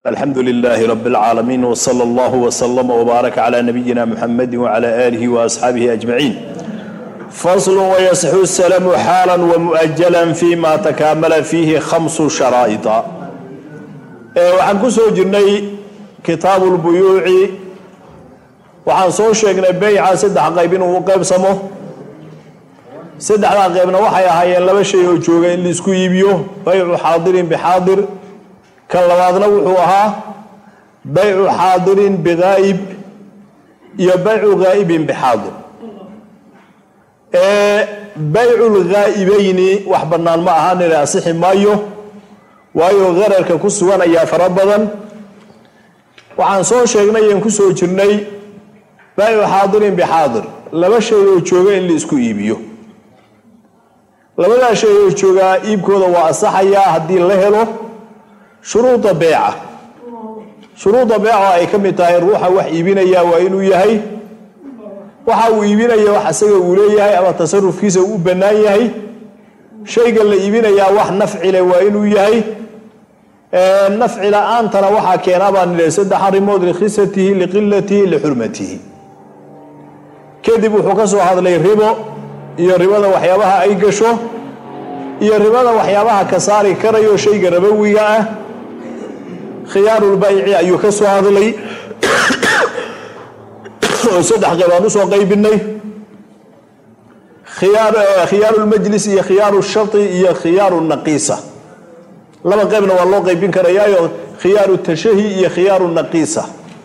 alxamdu lilaahi rab اlcaalamiin wsala allahu wslama wbaaraka cla nabiyina muxamadi wcla aalihi waasxaabihi ajmaciin faslu wayasixu salamu xaala wamu'ajalan fi ma takaamala fiihi khamsu sharaa'ida waxaan ku soo jirnay kitaabu lbuyuuci waxaan soo sheegnay beyca saddex qayb inuu u qaybsamo saddexdaa qaybna waxay ahaayeen laba shay oo jooga in laisku iibiyo baycu xaadirin bixaadir kan labaadna wuxuu ahaa baycu xaadirin bigaa'ib iyo baycu ghaa'ibin bixaadir baycu lghaa'ibayni wax bannaan ma ahaan ina asixi maayo waayo qararka ku sugan ayaa fara badan waxaan soo sheegnay aan ku soo jirnay baycu xaadirin bixaadir laba shay oo jooga in la isku iibiyo labadaa shay oo joogaa iibkooda waa asaxayaa haddii la helo shuruuda beeca shuruuda beeca ay ka mid tahay ruuxa wax iibinaya waa inuu yahay waxa uu iibinaya wax isaga uu leeyahay ama tasarufkiisa uu u bannaan yahay shayga la iibinayaa wax nafci leh waa inuu yahay nafci la-aantana waxaa keenaa baan nidhi saddex arrimood likhisatihi liqilatihi lixurmatihi kadib wuxuu ka soo hadlay ribo iyo ribada waxyaabaha ay gasho iyo ribada waxyaabaha ka saari karayo shayga rabowiga ah khiyaarulbayci ayuu ka soo hadlay oo saddex qaybaan usoo qaybinay khiyaarulmajlis iyo khiyaaru shari iyo khiyaaru naqiisa laba qaybna waa loo qaybin karayaayo khiyaaru tashahi iyo khiyaaru naqiisa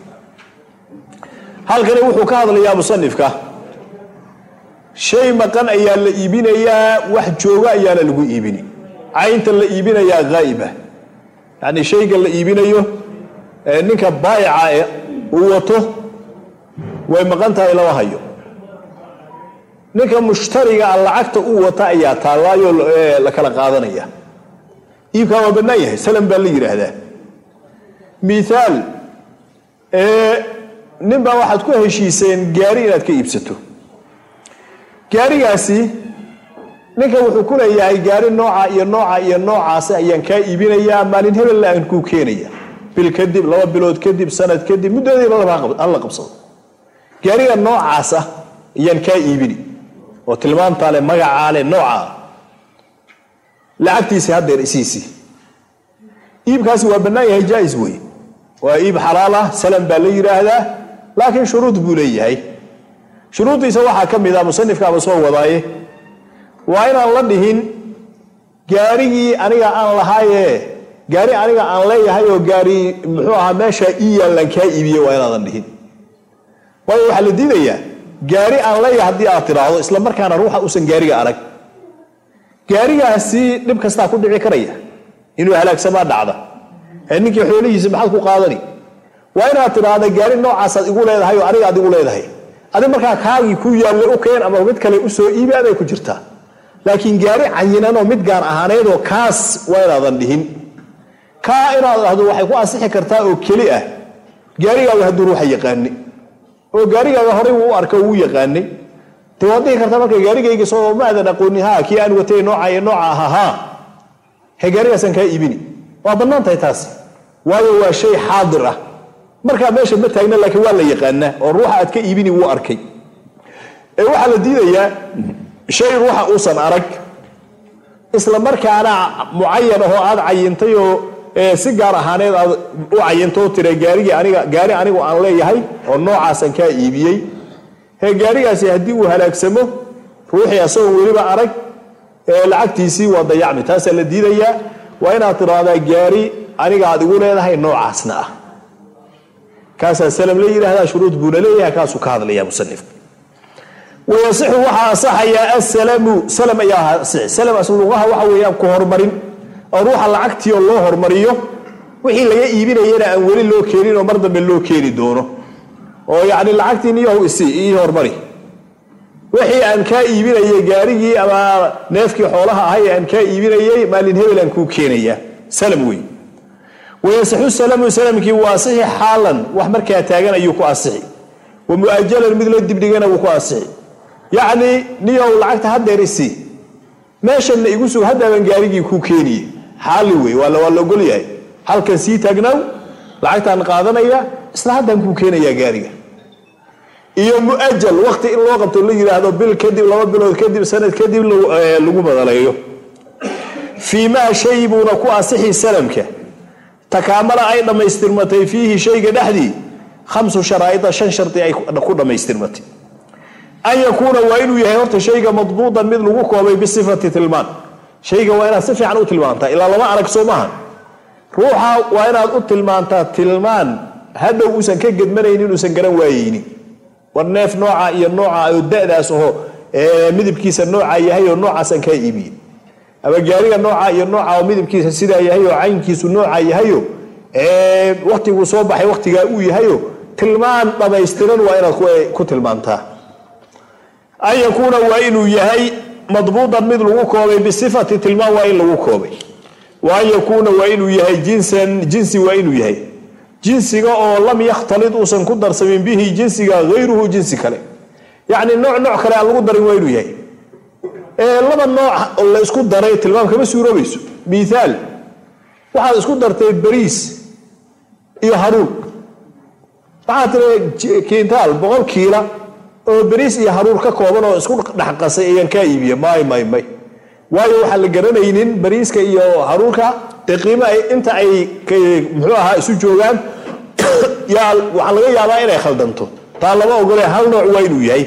halkani wuxuu ka hadlayaa musanifka shay maqan ayaa la iibinayaa wax jooga ayaana lagu iibini caynta la iibinayaa haa'iba yacni shayga la iibinayo ninka baayica uu wato way maqan tahay lama hayo ninka mushtariga a lacagta uu wata ayaa taallaayo la kala qaadanaya iibkaa waa bannaan yahay salam baa la yidhaahdaa mithaal nin baa waxaad ku heshiiseen gaari inaad ka iibsato gaarigaasi ninka wuxuu ku leeyahay gaari nooca iyo nooca iyo noocaasi ayaan kaa iibinayaa maalin hebella aan kuu keenaya bil kadib laba bilood kadib sanad kadib muddadiiba hala qabsado gaariga noocaasa ayaan kaa iibini oo tilmaamtaa le magacaa le noocaa lacagtiisi haddeer isiisii iibkaasi waa bannaan yahay jaa-is wey waa iib xalaal ah salam baa la yidhaahdaa laakiin shuruud buu leeyahay shuruuddiisa waxaa ka mid ah musanifkaaba soo wadaaye waa inaan la dhihin gaarigii aniga aan lahaaye gaari aniga aan leeyahay oo gaari muxuu ahaa meeshaa ii yaallaan kaa iibiye waa inaadan dhihin waayo waxaa la diidayaa gaari aan leeyahay haddii aad tiraahdo isla markaana ruuxa uusan gaariga arag gaarigaasi dhib kastaa ku dhici karaya inuu halaagsamaa dhacda ee ninkii xoolihiisa maxaad ku qaadani waa inaad tidhaahda gaari noocaasaad igu leedahay oo aniga aad igu leedahay adi markaa kaagii ku yaalle u keen ama mid kale usoo iibi aday ku jirtaa laakiin gaari cayinanoo mid gaan ahaaneedoo kaas waa inaadan dhihin kaa inaad dhahdo waxay ku ansixi kartaa oo keli ah gaarigaaga hadduu ruuxa yaqaani oo gaarigaaga horay wuu u arka wuu yaqaanay de waad dhihi kartaa marka gaarigayga soo ma aadan aqooni ha kii aan watay nooca iyo nooca ahaa ha he gaarigaasaan kaa iibini waa bannaan tahay taas waayo waa shay xaadir ah markaa meesha ma taagna laakiin waa la yaqaanaa oo ruuxa aad ka iibini wuu arkay ee waxaa la diidayaa shay ruuxa uusan arag isla markaana mucayan ahoo aad cayintay oo si gaar ahaaneed aad u cayintoo tira gaarigii aniga gaari anigu aan leeyahay oo noocaasaan kaa iibiyey he gaarigaasi haddii uu halaagsamo ruuxii asagoo weliba arag lacagtiisii waa dayacmi taasaa la diidayaa waa inaad tiraahdaa gaari aniga aad igu leedahay noocaasna ah kaasaa salam la yidhaahdaa shuruud buuna leeyahay kaasuu ka hadlaya musanifka wayasixu waxaa asaxayaa asalamu salam ayaa asixi salam asluqaha waxa weeyaan ku horumarin oo ruuxa lacagtii oo loo hormariyo wixii laga iibinayana aan weli loo keenin oo mar dambe loo keeni doono oo yacni lacagtii niyahu isi ii hormari wixii aan kaa iibinayay gaarigii ama neefkii xoolaha ahay aan kaa iibinayay maalin hebel aan kuu keenaya salam wey wayasixu salamu salamkii waa asixi xaalan wax markaa taagan ayuu ku asixi wa mu'ajalan mid la dibdhigana wuu ku asixi yacni niyow lacagta haddeer isi meeshanna igu sug haddaaban gaarigii kuu keeniye xaali wey waa la ogol yahay halkan sii taagnaaw lacagtaan qaadanaya isla haddaan kuu keenayaa gaariga iyo muajal waqti in loo qabto la yidhaahdo bil kadib laba bilood kadib sanad kadib lagu badaleeyo fii maa shay buuna ku asixi salamka takaamala ay dhammaystirmatay fiihi shayga dhexdii khamsu sharaa'ida shan shardi ay ku dhammaystirmatay an yakuuna waa inuu yahay horta shayga madbuudan mid lagu koobay bisifati tilmaan shayga waa inaad si fiican u tilmaantaa ilaa lama arag soo maaha ruuxa waa inaad u tilmaantaa tilmaan hadhow uusan ka gedmanaynin uusan garan waayeynin war neef nooca iyo nooca oo da'daas aho midabkiisa nooca yahay oo noocaasaan kaa iibiye ama gaariga nooca iyo nooca oo midabkiisa sidaa yahay oo caynkiisu nooca yahayo waktiguu soo baxay waktigaa uu yahayo tilmaan dhamaystiran waa inaad ku tilmaantaa an yakuuna waa inuu yahay madbuudan mid lagu koobay bisifati tilmaan waa in lagu koobay wa an yakuuna waa inuu yahay jinsan jinsi waa inuu yahay jinsiga oo lam yakhtalid uusan ku darsamin bihi jinsiga hayruhu jinsi kale yacni nooc nooc kale aan lagu darin waa inuu yahay laba nooc la isku daray tilmaam kama suuroobayso miaal waxaad isku dartay bariis iyo haruun waxaad tiri kintaal boqol kiila oo bariis iyo haruur ka kooban oo isku dhexqasay ayaan kaa iibiye may may may waayo waxaan la garanaynin bariiska iyo haruurka dee qiimo ay inta ay muxuu ahaa isu joogaan yaa waxaa laga yaabaa inay khaldanto taa lama ogole hal nooc waa inuu yahay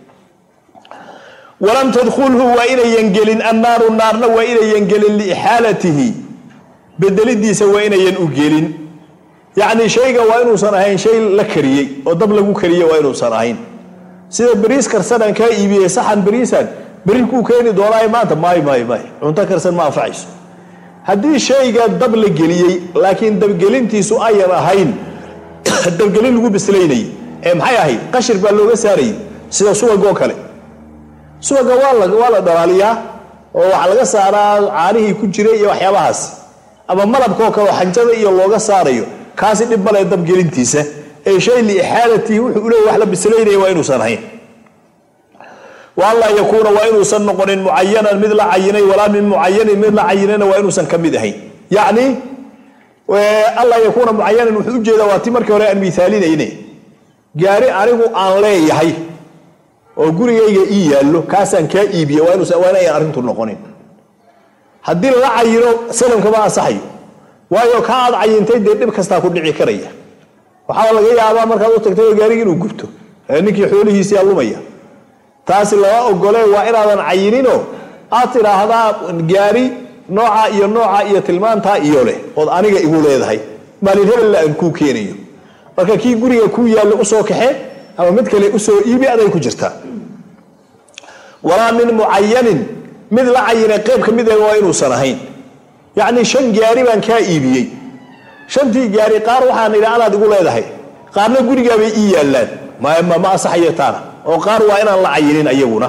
walam tadkulhu waa inayan gelin annaaru naarna waa inayan gelin liixaalatihi bedelidiisa waa inayan u gelin yacni shayga waa inuusan ahayn shay la kariyey oo dab lagu kariyey waa inuusan ahayn sida bariis karsanaan kaa iibiyey saxan bariisan beri kuu keeni doonaa maanta may may may cunto karsan ma anfacayso haddii shayga dab la geliyey laakiin dabgelintiisu ayan ahayn dabgelin lagu bislaynayay ee maxay ahayd qashir baa looga saarayay sida subagoo kale subaga waa la dhalaaliyaa oo waxaa laga saaraa caanihii ku jiray iyo waxyaabahaas ama malabkaoo kale oo xanjada iyo looga saarayo kaasi dhib male dabgelintiisa ee shay liixaalatihi wuxuu uleey wax la bislaynaya waa inuusan ahayn waanlaa yakuuna waa inuusan noqonin mucayanan mid la cayinay walaa min mucayanin mid la cayinayna waa inuusan ka mid ahayn yacni alla yakuuna mucayanan wuxuu ujeedaa waa ti markii hore aan miaalinayne gaari anigu aan leeyahay oo gurigayga ii yaallo kaasaan kaa iibiye waa inayan arrintu noqonin haddii lala cayino salamkama ansaxayo waayo ka aad cayintay dee dhib kastaa ku dhici karaya waxaa laga yaabaa markaad u tagtay oo gaarigi inuu gubto ninkii xoolihiisiyaa lumaya taasi lama ogole waa inaadan cayininoo aad tidhaahdaa gaari nooca iyo nooca iyo tilmaantaa iyo leh ood aniga igu leedahay maalin hebella aan kuu keenayo marka kii guriga kuu yaallo usoo kaxe ama mid kale usoo iibi aday ku jirtaa walaa min mucayanin mid la cayinay qayb ka mid ah waa inuusan ahayn yacni shan gaari baan kaa iibiyey shantii gaari qaar waxaan idhi anaad igu leedahay qaarna gurigaabay ii yaallaan ma asaxayo taana oo qaar waa inaan la cayinin ayaguna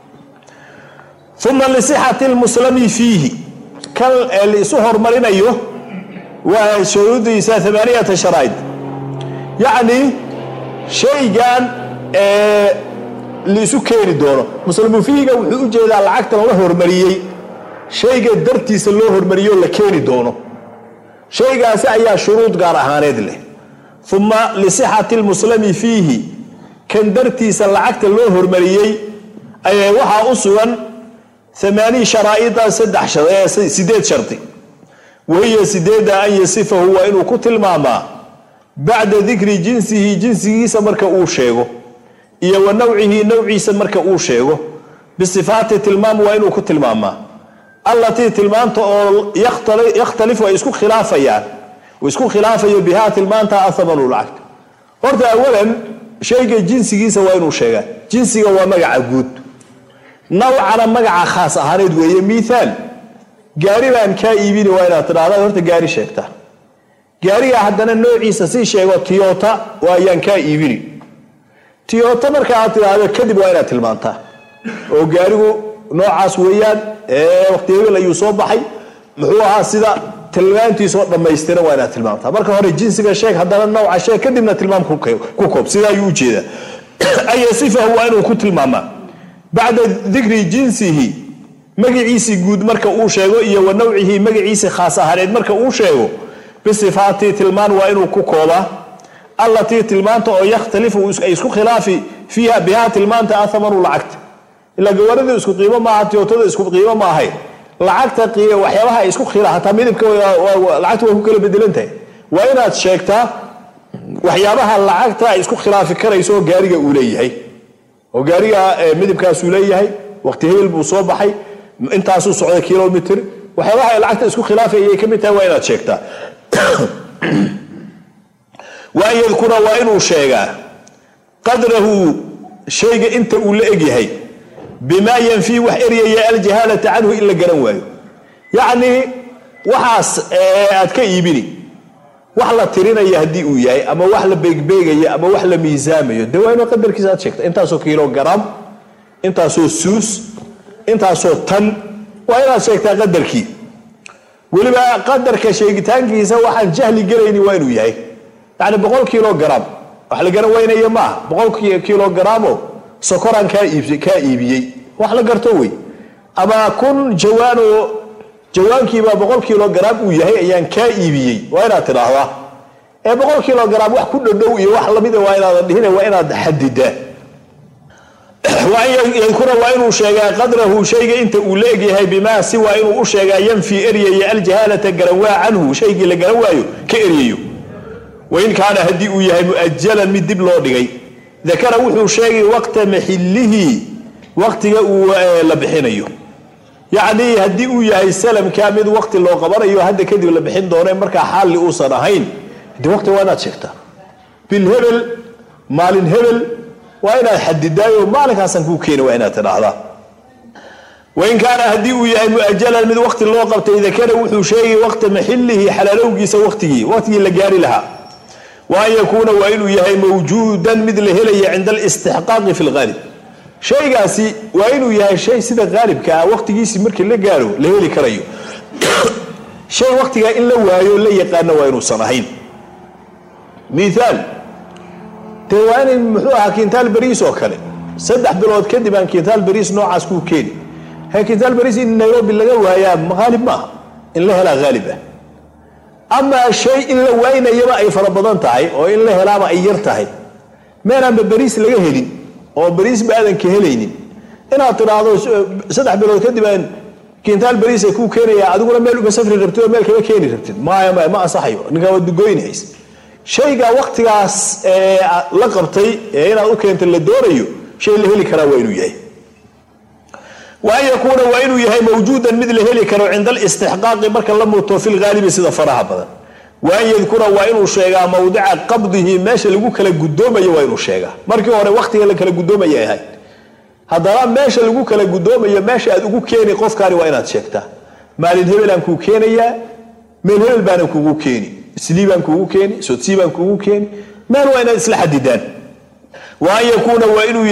uma lisixati lmuslami fiihi kan laisu hormarinayo waa shuruudiisa amaaniyata sharaa'id yacni shaygan laisu keeni doono muslimu fiihiga wuxuu u jeedaa lacagtan la hormariyey shayga dartiisa loo hormariyoo la keeni doono shaygaasi ayaa shuruud gaar ahaaneed leh uma lisixati lmuslami fiihi kan dartiisa lacagta loo hormariyey waxaa u sugan amaanii sharaa'ida sideed shardi wahiya sideeda an yasifahu waa inuu ku tilmaamaa bacda dikri jinsihi jinsigiisa marka uu sheego iyo wa nawcihi nawciisa marka uu sheego bisifaati tilmaam waa inuu ku tilmaamaa allatii tilmaanta oo yakhtalifu ay isku khilaafayaan isku khilaafayo bihaa tilmaanta athamanu lacagta horta awalan shayga jinsigiisa waa inuu sheegaa jinsiga waa magaca guud nawcana magaca khaas ahaaneed weeye miaal gaari baan kaa iibini waa inaad tidhahda horta gaari sheegta gaariga haddana noociisa sii sheego tiyota waayaan kaa iibini tiyota marka aad tidhaahdo kadib waa inaad tilmaantaa oo gaarigu noocaas weeyaan waqti hebel ayuu soo baxay muxuu ahaa sida tilmaantiisoo dhammaystiran waa inaad tilmaamtaa marka hore jinsiga sheeg haddana nawca sheeg kadibna tilmaam ku koob sida ayuu ujeedaa an yasifahu waa inuu ku tilmaamaa bacda dikri jinsihi magaciisii guud marka uu sheego iyo wa nawcihi magaciisi khaas ahaaneed marka uu sheego bisifaati tilmaan waa inuu ku koobaa allatii tilmaanta oo yakhtalifu ay isku khilaafi fiiha bihaa tilmaanta athamanu lacagta ilaa gawaarida isku qiimo maaha tiyootada isku qiimo ma ahayn lacagta waxyaabaha ay isku khila hataa midabka lacagta waa ku kala bedelan tahay waa inaad sheegtaa waxyaabaha lacagta ay isku khilaafi karayso oo gaariga uu leeyahay oo gaariga midabkaasuu leeyahay waqti hebel buu soo baxay intaasuu socday kilomitr waxyaabaha ay lacagta isku khilaafay ayay ka mid tahay waa inaad sheegtaa waan yadkura waa inuu sheegaa qadrahu shayga inta uu la egyahay bimaa yanfii wax eryaya aljahaalata canhu in la garan waayo yacnii waxaas aad ka iibini wax la tirinaya haddii uu yahay ama wax la beegbeegaya ama wax la miisaamayo dee waa inuu qadarkiisa aad sheegta intaasoo kilogaram intaasoo suus intaasoo tan waa inaad sheegtaa qadarkii weliba qadarka sheegitaankiisa waxaan jahli gelayni waa inuu yahay yani boqol kilogaram wax la garan waynaya maaha boqol kilogramo sokoraan kaa iibiyey wax la garto wey ama kun jawaanoo jawaankiibaa boqol kilogaram uu yahay ayaan kaa iibiyey waa inaad tidhaahdaa ee boqol kilogaram wax ku dhodhow iyo wax lamida waa inaadan dhihina waa inaad xadidaa yadkura waa inuu sheegaa qadrahu shayga inta uu la egyahay bimaa si waa inuu u sheegaa yanfii eryaya aljahaalata garawaa canhu shaygii la garan waayo ka eryayo wain kaana haddii uu yahay muajalan mid dib loo dhigay dakara wuxuu sheegay waqta maxilihi waqtiga uu la bixinayo yacnii haddii uu yahay salamka mid waqti loo qabanayo hadda kadib la bixin doono markaa xaalli uusan ahayn de waqti waa inaad sheegtaa bil hebel maalin hebel waa inaad xadidaayo maalinkaasaan kuu keeni waa inaad tidhaahdaa wain kaana haddii uu yahay muajalan mid waqti loo qabtay dakara wuxuu sheegay waqta maxilihi xalaalowgiisa waqtigii waqtigii la gaari lahaa wa an yakuuna waa inuu yahay mawjuudan mid la helaya cinda alistixqaaqi fi lqaalib shaygaasi waa inuu yahay shay sida qaalibka ah waqtigiisii markii la gaaro la heli karayo shay waqtigaa in la waayo la yaqaano waa inuusan ahayn miaal dee waa inay muxuu ahaa kintaal bariis oo kale saddex bilood kadib aan kintaal bariis noocaas kuu keeni he kintaal bariis in nairobi laga waayaa haalib maaha in la helaa haalib ah amaa shay in la waynayaba ay fara badan tahay oo in la helaaba ay yar tahay meenaanba bariis laga helin oo bariisba aadan ka helaynin inaad tidhaahdo saddex bilood kadib aan kintaal bariisa kuu keenaya adiguna meel uma safri rabtid oo meel kama keeni rabtid maya maya ma ansaxayo ninkaa waad dugoynahays shayga waqtigaas la qabtay ee inaad u keenta la doonayo shay la heli karaa waa inuu yahay wa an yakuuna waa inuu yahay mawjuudan mid la heli karo cinda alistixqaaqi marka la muto fi lgaalibi sida faraha badan wa an yadkura waa inuu sheegaa mawdica qabdihi meesha lagu kala gudoomayo waa inuu sheegaa markii hore waqtiga la kala gudoomaya ahayd haddana meesha lagu kala gudoomayo meesha aad ugu keeni qofkaani waa inaad sheegtaa maalin hebelaan kuu keenayaa meel hebel baanan kugu keeni islii baan kugu keeni sodsii baan kugu keeni meel waa inaad isla xadidaan wa an yakuuna waa inuu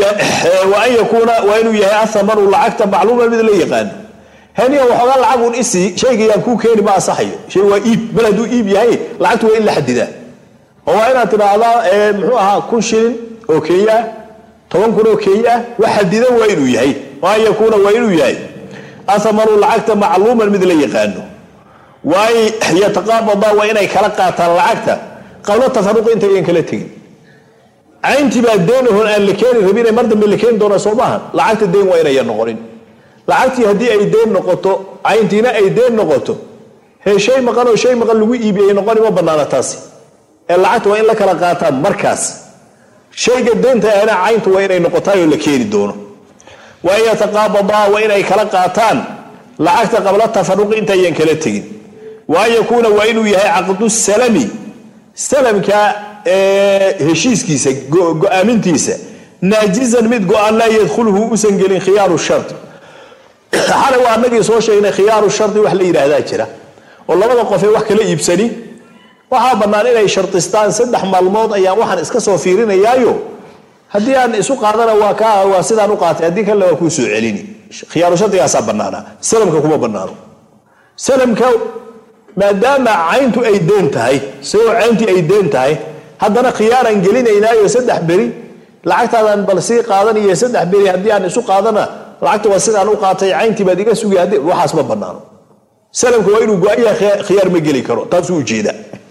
yahay athamanu lacagta macluuman mid la yaqaano haniya waxoogaa lacagun isii shaygayaan kuu keeni ma asaxayo shay waa iib mal hadduu iib yahay lacagtu waa in la xadidaa oo waa inaad tidhaahdaa muxuu ahaa kun shilin oo kenya ah toban kun oo kenya ah wax xadidan waa inuu yahay wa an yakuuna waa inuu yahay athamanu lacagta macluuman mid la yaqaano waa yataqaabadaa waa inay kala qaataan lacagta qablo tafaruqi intayan kala tegin cayntii baa deenahon aan la keeni rabine mar dambe la keeni doona soo maaha lacagta deen waa inayan noqonin lacagtii haddii ay deen noqoto cayntiina ay deen noqoto hee shay maqan oo shay maqan lagu iibiyay noqoni ma banaana taasi ee lacagta waa in la kala qaataan markaas shayga deenta ahna cayntu waa inay noqotaayoo la keeni doono waa in yataqaabadaa waa inay kala qaataan lacagta qabla tafaruqi intayan kala tegin wa an yakuuna waa inuu yahay caqdu salami salamka heshiiskiisa go-aamintiisa naajizan mid go-aan laa yadkhuluhu usan gelin khiyaaru shari xalay waa anagii soo sheegnay khiyaaru shari wax la yidhaahdaa jira oo labada qofee wax kala iibsani waxaa bannaan inay shartistaan saddex maalmood ayaan waxaan iska soo fiirinayaayo haddii aan isu qaadana waa ka waa sidaan u qaatay haddii kalena waa kuu soo celini khiyaaru shardigaasaa bannaana salamka kuma bannaano salamka maadaama cayntu ay deen tahay isagoo cayntii ay deen tahay haddana khiyaaraan gelinaynaayo saddex beri lacagtaadaan bal sii qaadaniyo saddex beri haddii aan isu qaadana lacagta waa sidaan u qaatay cayntii baad iga sugay haddii waxaas ma bannaano salamka waa inuu go-aya khiyaar ma geli karo taasuu ujeeda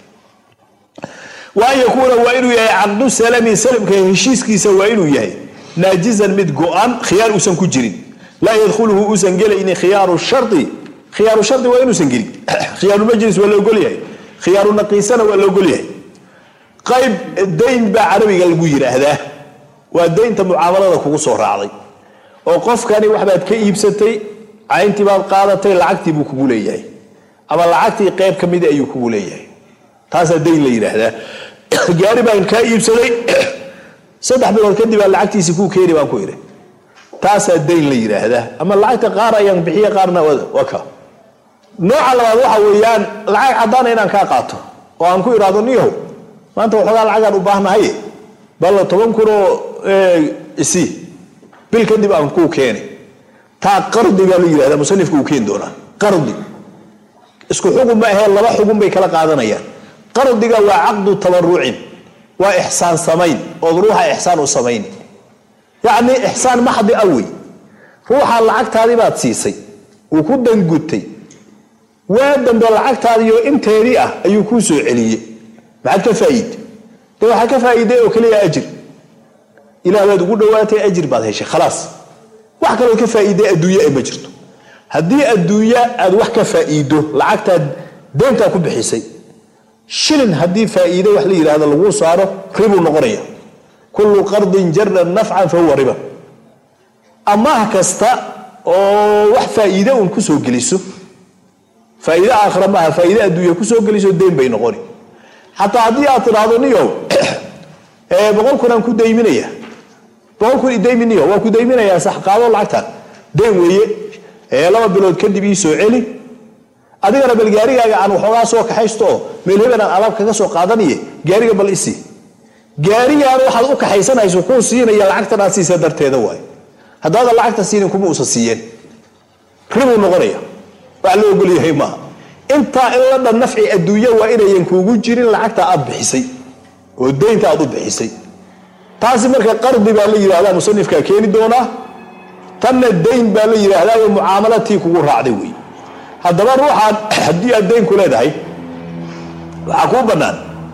wa an yakuuna waa inuu yahay caqdu salami salamka heshiiskiisa waa inuu yahay naajizan mid go-an khiyaar uusan ku jirin laa yadkhuluhu uusan gelaynin khiyaaru shari khiyaaru shari waa inuusan gelin khiyaarulmajlis waa la ogolyahay khiyaaru naqiisana waa la ogolyahay qayb dayn baa carabiga lagu yidhaahdaa waa daynta mucaamalada kugu soo raacday oo qofkani waxbaad ka iibsatay cayntii baad qaadatay lacagtii buu kugu leeyahay ama lacagtii qayb ka mida ayuu kugu leeyahay taasaa dayn la yidhaahdaa gaari baan kaa iibsaday saddex bilood kadib aa lacagtiisi kuu keeni baan ku idhi taasaa dayn la yidhaahdaa ama lacagta qaar ayaan bixiye qaarna waa ka nooca labaad waxa weeyaan lacag caddaana inaan kaa qaato oo aan ku idhaahdo niyahow maanta waxoogaa lacagaan u baahnahaye balla toban kunoo isi bil kadib aan kuu keeni taa qardi baa la yidhahdaa musanifka uu keeni doonaa qardi isku xugun ma ahee laba xugun bay kala qaadanayaan qardiga waa caqdu tabarucin waa ixsaan samayn ood ruuxa ixsaan u samayn yacni ixsaan maxdi a wey ruuxa lacagtaadii baad siisay uu ku dangutay waa dambe lacagtaadiyo inteedii ah ayuu kuu soo celiyey maxaad ka faa'iide de waxaa ka faa'iiday oo keliya ajir ilaah baad ugu dhowaatay ajir baad heshay khalaas wax kaloo ka faa'iiday adduunye ay ma jirto haddii adduunya aad wax ka faa'iido lacagtaad deyntaa ku bixisay shilin haddii faa'iide wax la yidhahdo laguu saaro ribuu noqonaya kullu qardin jara nafcan fa huwa riba amaah kasta oo wax faa'iide uun kusoo geliso faa'iide aakhira maaha faa'iide adduunya kusoo geliso deyn bay noqoni xataa haddii aad tidhaahdo niyow boqol kun aan ku dayminaya boqol kun idaymi niyo waa ku dayminayaa sax qaado lacagtaan deyn weeye laba bilood kadib ii soo celi adigana bal gaarigaaga aan waxoogaa soo kaxaysto oo meel hebel aan alaab kaga soo qaadaniye gaariga bal isi gaarigaan waxaad u kaxaysanayso kuu siinaya lacagtan aad siisa darteeda waay haddaadan lacagta siinin kuma uusan siiyeen ribuu noqonaya wax la ogolyahay maaha intaa in la dhan nafci adduunya waa inayan kuugu jirin lacagta aad bixisay oo deynta aad u bixisay taasi marka qardi baa la yidhahdaa musanifkaa keeni doonaa tanna dayn baa la yidhaahdaa mucaamalatii kugu raacday wey haddaba ruuxaan haddii aad dayn ku leedahay waxaa kuu bannaan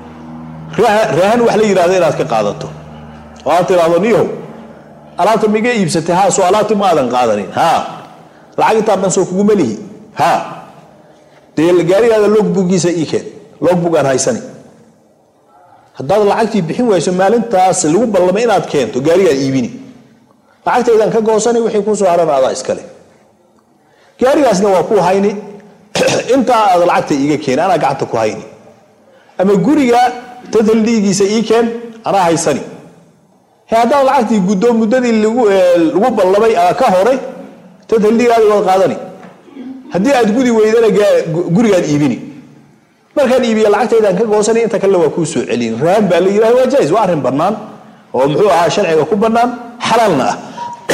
rahan wax la yidhahdo inaad ka qaadato oo aad tidhaahdo niyahow alaabta miga iibsatay haa soo alaabti ma aadan qaadanin haa lacag intaa dhan soo kuguma lihi haa dee gaarigaada logbugiisa ii keen logbug aan haysani haddaad lacagtii bixin wayso maalintaas lagu ballamay inaad keento gaarigaan iibini lacagtaydan ka goosani wixii kusoo haran adaa iskale gaarigaasna waa ku hayni intaa aad lacagta iiga keeni anaa gacanta ku hayni ama guriga tadaldhiigiisa ii keen anaa haysani he haddaad lacagtii guddo muddadii lagu ballamay ka horay tadaldhiigaadi waad qaadani haddii aad gudi weydana gurigaan iibini markaan iibiya lacagtaydan ka goosani inta kale waa kuu soo celin rahan baa la yidhahda waa jais waa arrin bannaan oo muxuu ahaa sharciga ku bannaan xalaalna ah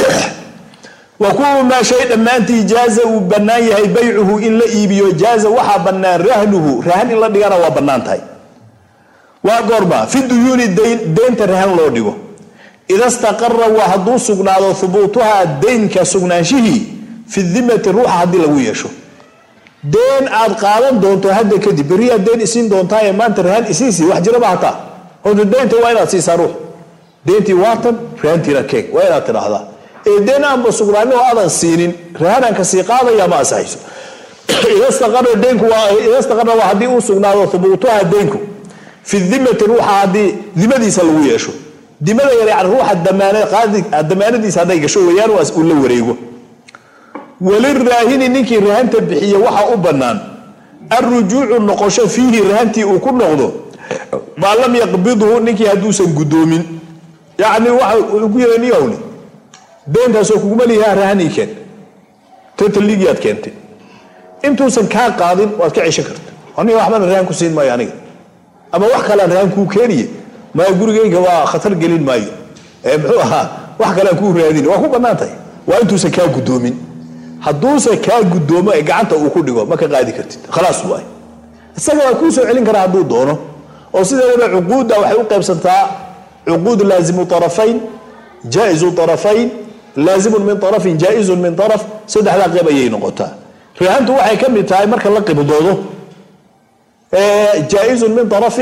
wa kullu maa shay dhammaantii jaaza uu bannaan yahay baycuhu in la iibiyo jaaza waxaa bannaan rahnuhu rahan in la dhigana waa bannaan tahay waa goorma fi duyuuni deynta rahan loo dhigo ida staqara waa hadduu sugnaado hubuutuhaa deynka sugnaanshihii fi dimati ruuxa haddii lagu yeesho deen aad qaadan doonto hadda kadib berriyaad deen isiin doontaa ee maanta rahan isiisii wax jiraba hataa horta deynta waa inaad siisaa ruux deentii waatan rahantiina keeg waa inaad tidhaahdaa ee deen aanba sugnaanin oo aadan siinin rahanaan ka sii qaadaya ma asaxayso idastaqara waa haddii uu sugnaado hubuutuha deynku fi dimati ruuxa haddii dimadiisa lagu yeesho dimada yar yani ruuxa damaanadiisa hadday gasho weeyaan uu la wareego waliraahini ninkii rahanta bixiye waxaa u bannaan alrujuucu noqosho fiihi rahantii uu ku noqdo maa lam yaqbidhu ninkii hadduusan guddoomin yacni waxa uu ku yidha niyowni deyntaasoo kuguma lihaa rahanii keen tataligiyaad keentay intuusan kaa qaadin waad ka ceshan karta aniga waxbana rahan ku siin maayo aniga ama wax kalean rahan kuu keeniye maya gurigayga waa khatar gelin maayo ee muxuu ahaa wax kalean kuu raadin waa ku bannaan tahay waa intuusan kaa guddoomin hadduusan kaa guddoomo ee gacanta uu ku dhigo ma ka qaadi kartid khalaas waay isaga waa kuu soo celin karaa hadduu doono oo sideedaba cuquudda waxay u qaybsantaa cuquud laazimu arafayn jaa'izu arafayn laazimun min arafin jaa'izun min araf saddexdaa qayb ayay noqotaa rahantu waxay ka mid tahay marka la qibdoodo jaaizun min arafin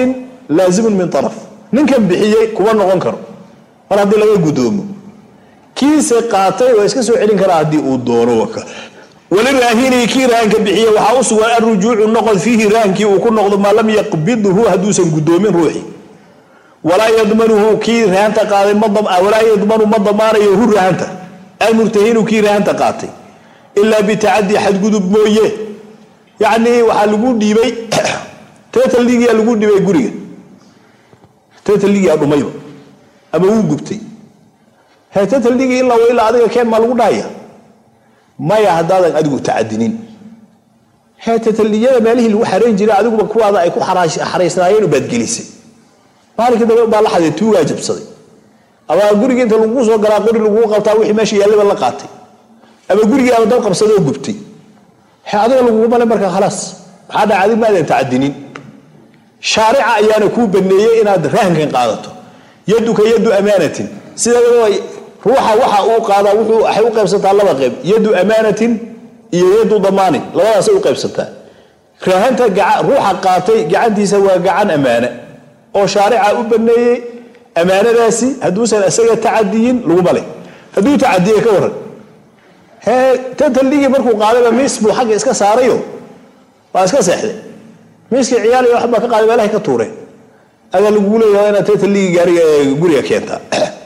laazimun min araf ninkan bixiyey kuma noqon karo mar haddii laga gudoomo kiise qaatay waa iska soo celin karaa haddii uu doono waka waliraahini kii rahanka bixiye waxaa u sugan alrujuucu noqod fiihi rahankii uu ku noqdo maa lam yaqbidhu hadduusan gudoomin ruuxii walaa yadmanuhu kii rahanta qaaday walaa yadmanu ma damaanayo hu rahanta almurtahinu kii rahanta qaatay ilaa bitacadi xadgudub mooye yacnii waxaa lagu dhiibay tetaligiyaa lagu dhibay guriga tetaligiyaa dhumayba ama wuu gubtay he tetaligii ilaa ilaa adiga keen maa lagu dhahaya maya haddaadan adigu tacadinin he tetaliyada meelihii lagu xarayn jiray adiguba kuwaada ay ku xaraysnaayeen baad gelisay maalinkii dambe baa la xaday tuugaa jabsaday ama gurigii inta lagu soo galaa qori laguu qabtaa wixii meesha yaallaba la qaatay ama gurigii ama dab qabsaday oo gubtay he adiga lagugumale markaa khalaas maxaa dhaca adig maadan tacadinin shaarica ayaana kuu baneeyey inaad rahankan qaadato yaduka yadu amaanatin sida ruuxa waxa uu qaadaa wuxuu waxay u qaybsantaa laba qayb yadu amaanatin iyo yadu damaanin labadaasay u qaybsantaa rahanta ruuxa qaatay gacantiisa waa gacan ammaane oo shaarica u baneeyey ammaanadaasi hadduusan isaga tacadiyin laguma le hadduu tacadiye ka waran hee tataligii markuu qaadayba miis buu xagga iska saarayo waa iska seexday miiskii ciyaaliya waxbaa ka qaaday meelahay ka tuureen adaa lagugu leeyahay inaad tataligii gaariga guriga keentaa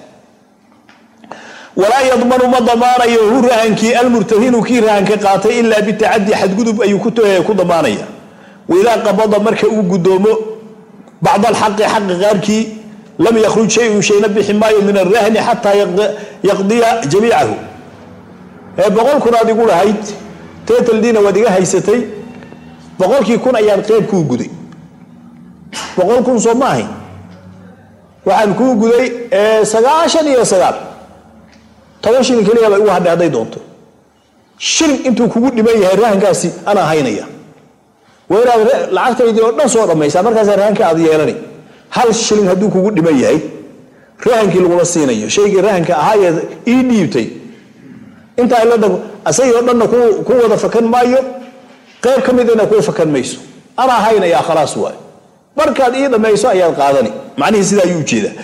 walaa yadmanu ma damaanayo hu rahankii almurtahinu kii rahanka qaatay ilaa bitacadi xadgudub ayuu ku damaanaya waidaa qabada marka uu gudoomo bacd alxaqi xaqi qaarkii lam yakhruj shayun shayna bixi maayo min arahni xataa yaqdiya jamiicahu ee boqol kun aad igu lahayd tetaldiina waad iga haysatay boqolkii kun ayaan qeyb kuu guday boqol kun soo ma ahayn waxaan kuu guday sagaashan iyo sagaal toban shilin keliya ba igu hadhay hadday doonto shilin intuu kugu dhiman yahay rahankaasi anaa haynaya waa inaad lacagtaydii oo dhan soo dhammaysaa markaasaa rahanka aad yeelanay hal shilin hadduu kugu dhiman yahay rahankii lagula siinayo shaygii rahanka ahaaye ii dhiibtay intaa ila dhan asagii oo dhanna ku wada fakan maayo qayb ka midina kuu fakan mayso anaa haynayaa khalaas waay markaad ii dhammayso ayaad qaadani macnihii sidaa ayuu ujeedaa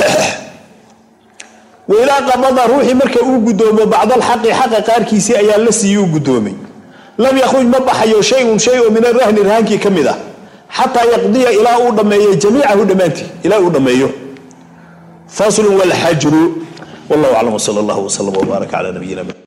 wailaa qabada ruuxii marka uu gudoomo bacdalxaqi xaqa qaarkiisii ayaa la siiyey u gudoomay lam yakhruj ma baxayo shayun shay oo min arahni rahankii ka mid ah xataa yaqdiya ilaa uu dhammeeyo jamiicahu dhammaantii ilaa uu dhammeeyo faslun walxajru wallahu aclam wsala allahu wslam wbaaraka cala nabiyina